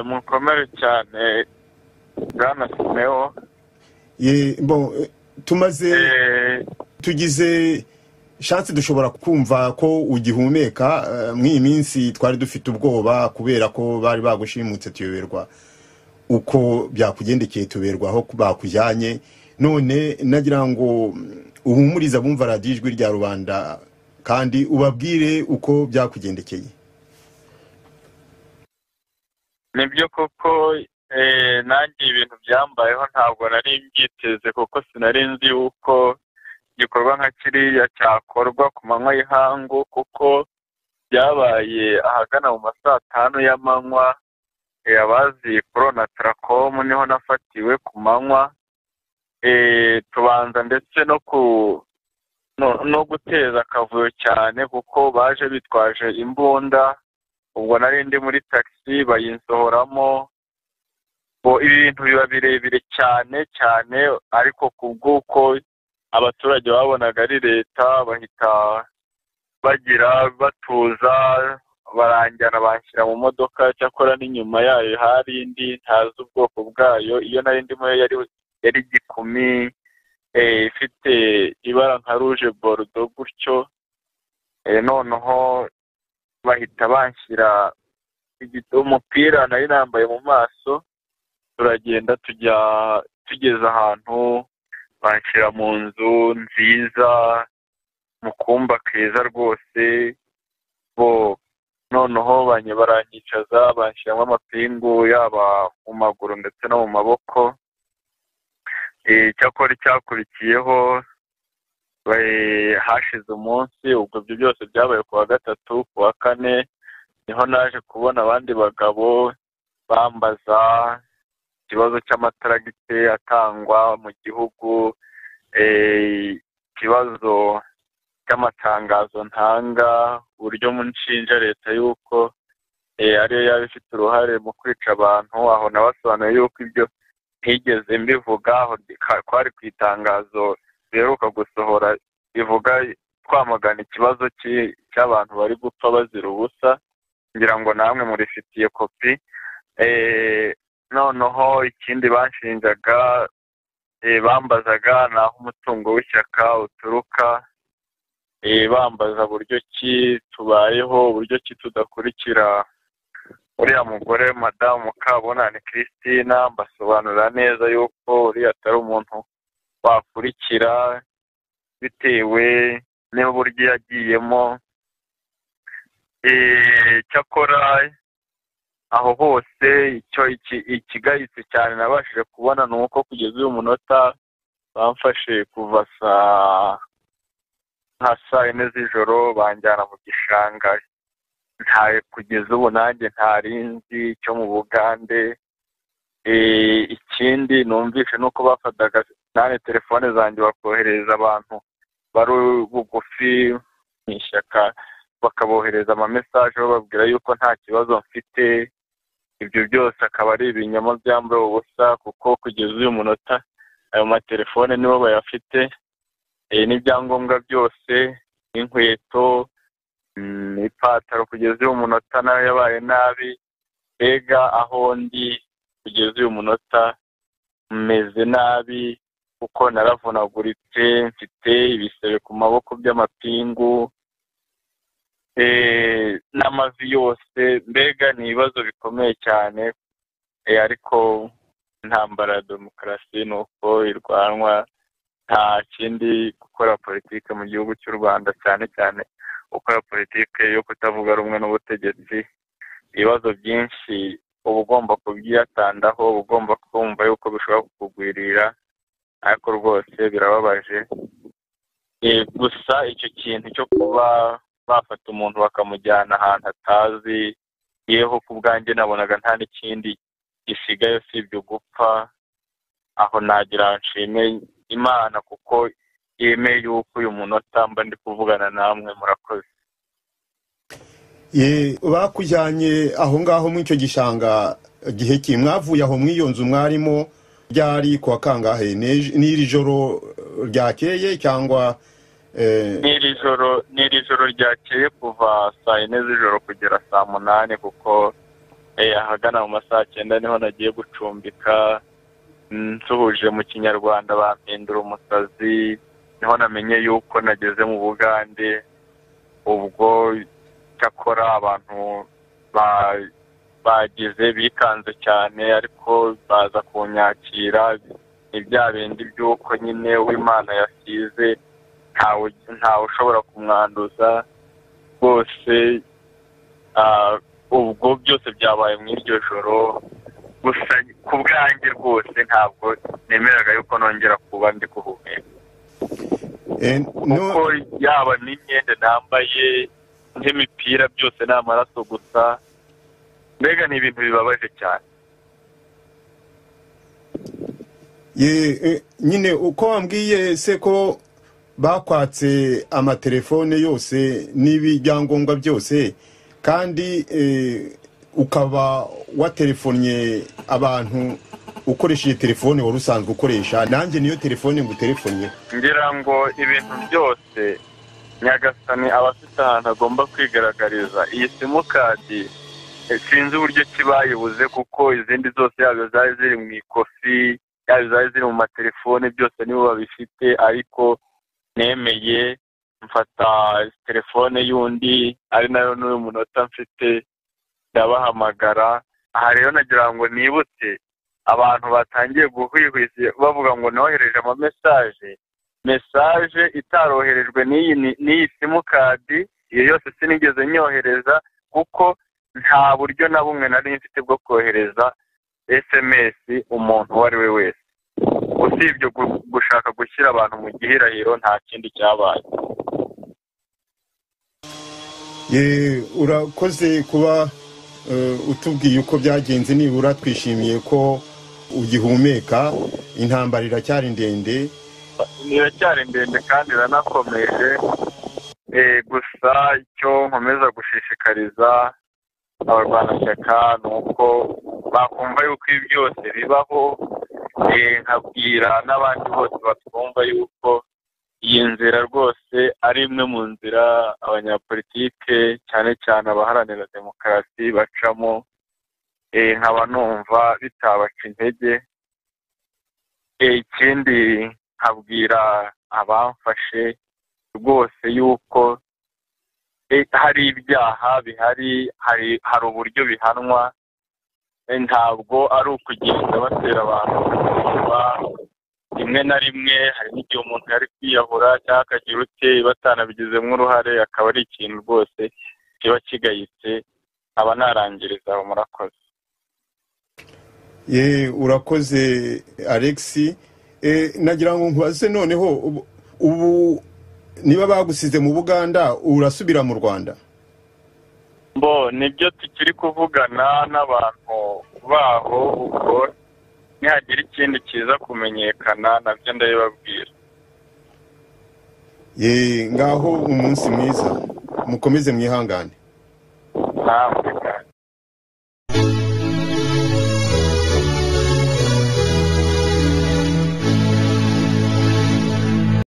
mukomere cyane bwana simewo Ye- bo eh, tumaze Eh, tugize shansi dushobora kumva ko ugihumeka eh, mw'iyi minsi twari dufite ubwoba kubera ko bari bagushimutse tuyoberwa uko byakugendekeye tuberwa aho bakujyanye none nagira ngo mm, uhumurize abumva radiyo ijwi rya rubanda kandi ubabwire uko byakugendekeye nibyo koko eh, nanjye ibintu byambayeho ntabwo nari mbyiteze kuko sinari nzi yuko igikorwa nka kiriya cyakorwa ku manywa y'ihangu kuko byabaye ahagana mu ma saa tanu y'amanywa eh, abazi korona tarakomu niho nafatiwe ku manywa Eh, tubanza ndetse no ku no- no guteza akavuyo cyane kuko baje bitwaje imbunda ubwo nari ndi muri taxi bayinsohoramo bo ibintu biba birebire cyane cyane ariko ku bw'uko abaturage babonaga ari leta bahita bagira batuza baranjyana banshyira mu modoka cyakora n'inyuma yayo hari indi ntazi ubwoko bwayo iyo nari ndimo yo yari yari igikumi eh, ifite ibara nka ruje borudo gutyo eh, noneho bahita banshyira igito- umupira nari nambaye mu maso turagenda tujya tugeze ahantu banshyira mu nzu nziza mu kumba keza rwose bo noneho banye baranyicaza banshyiramo amapingu yaba mu maguru ndetse no mu maboko Eh, icyakora icyakurikiyeho eh, hashize umunsi ubwo ibyo byose byabaye ku wa gatatu ku wa kane niho naje kubona abandi bagabo bambaza ikibazo cy'amataragite atangwa mu gihugu eh, ikibazo cy'amatangazo ntanga uburyo mu nshinja leta y'uko eh, ariyo yaba ifite uruhare mu kwica abantu aho nabasobanuye y'uko ibyo ntigeze mbivuga aho bika- kwari ku itangazo riheruka gusohora rivuga twamagana ikibazo cy'i- cy'abantu bari gupfa bazira ubusa ngira ngo namwe murifitiye kopi Eh, noneho ikindi banshinjaga eh, bambazaga ni aho umutungo w'ishyaka uturuka eh, bambaza buryo ki tubayeho buryo ki tudakurikira uriya mugore madamu kabunani christina mbasobanurira neza yuko uriya atari umuntu wakurikira bitewe n'uburyo yagiyemo Eh, cyakora aho hose icyo iki- ikigayitse cyane nabashije kubona ni uko kugeza uyu munota bamfashe kuva saa nka saa yine z'ijoro banjyana mu gishanga nta kugeza ubu nanjye ntari nzi cyo mu bugande Eh, ikindi numvise ni uko bafataga nane telefone zanjye bakohereza abantu bari bugufi mu ishyaka bakabohereza amamesaje bababwira yuko nta kibazo mfite ibyo byose akaba ari ibinyoma byambaye ubusa kuko kugeza uyu munota ayo matelefone nibo bayafite eh, n'ibyangombwa byose n'inkweto mm, ipataro kugeza uyu munota nayo yabaye nabi mbega aho ndi kugeza uyu munota meze nabi kuko naravunaguritse mfite ibisebe ku maboko by'amapingu eh, n'amavi yose mbega ni ibibazo bikomeye cyane eh, ariko intambara ya demokarasi ni uko irwanwa nta kindi gukora politiki mu gihugu cy'u rwanda cyane cyane gukora politiki yo kutavuga rumwe n'ubutegetsi ibibazo byinshi uba ugomba kubyiyatandaho uba ugomba kumva yuko bishobora kukugwirira ariko rwose birababaje Eh, gusa icyo kintu cyo kuba bafata umuntu bakamujyana ahantu atazi yeho ku bwanjye nabonaga nta n'ikindi gisigaye usibye gupfa aho nagira nshime imana kuko yemeye yuko uyu munota mba ndi kuvugana namwe murakoze Ye, bakujyanye aho ngaho muri icyo gishanga gihe ki mwavuye aho muri iyo nzu mwarimo ryari ku wa kangahe N'ejo- n'iri joro eh, ryakeye cyangwa eh, n'iri joro n'iri joro ryakeye kuva saa yine z'ijoro kugera saa munani kuko ahagana mu masaha cyenda niho nagiye gucumbika nsuhuje mu kinyarwanda bampindura umusazi niho namenye yuko nageze mu bugande ubwo cyakora abantu bagize bikanze cyane ariko baza kunyakira ni bya bindi by'uko nyine w'imana yasize ntawe ushobora kumwanduza rwose ubwo byose byabaye mu iryo joro gusa ku bwanjye rwose ntabwo nemeraga yuko nongera kuba ndi kuhumeka kuko yaba n'imyenda nambaye nk'imipira byose ni amaraso gusa mbega ni ibintu bibabaje cyane nyine uko wambwiye se ko bakwatse amatelefone yose n'ibyangombwa byose kandi ukaba waterefonnye abantu ukoresheje telefone wari usanzwe ukoresha nanjye niyo telefone ngo uterefonnye ngira ngo ibintu byose nyagasani aba afite ahantu agomba kwigaragariza iyi simukadi sinzi uburyo ki bayibuze kuko izindi zose yaba zari ziri mu ikofi yaba zari ziri mu matelefone byose nibo babifite ariko nemeye mfata telefone y'undi ari nayo n'uyu munota mfite ndabahamagara aha rero nagira ngo nibutse abantu batangiye guhwihwisa bavuga ngo nohereje amamesaje mesaje itaroherejwe n'iyi simukadi iyo yose sinigeze nyohereza kuko nta buryo na bumwe nari mfite bwo kohereza sms umuntu uwo ari we wese usibye gushaka gushyira abantu mu gihirahiro nta kindi cyabaye urakoze kuba utubwiye uko byagenze nibura twishimiye ko ugihumeka intambara iracyari ndende iracyari ndende kandi iranakomeje gusa icyo nkomeza gushishikariza abarwanashyaka ni uko bakumva yuko ibi byose bibaho nkabwira n'abandi bose batwumva yuko iyi nzira rwose ari imwe mu nzira abanyapolitike cyane cyane abaharanira demokarasi bacamo nkaba numva bitabaca intege ikindi nkabwira abamfashe rwose yuko hari ibyaha bihari hari uburyo bihanwa ntabwo ari ukugenda batera abantu rimwe na rimwe hari n'igihe umuntu yari kwiyahura cyangwa akagira ute batanabigizemo uruhare akaba ari ikintu rwose kiba kigayitse aba narangiriza aho murakoze urakoze alexi nagira ngo nkubaze noneho ubu niba bagusize mu buganda urasubira mu rwanda mbo nibyo tukiri kuvugana n'abantu baho ubwo nihagira ikindi kiza kumenyekana nabyo ndabibabwira ngaho umunsi mwiza mukomeze mwihangane ntabwo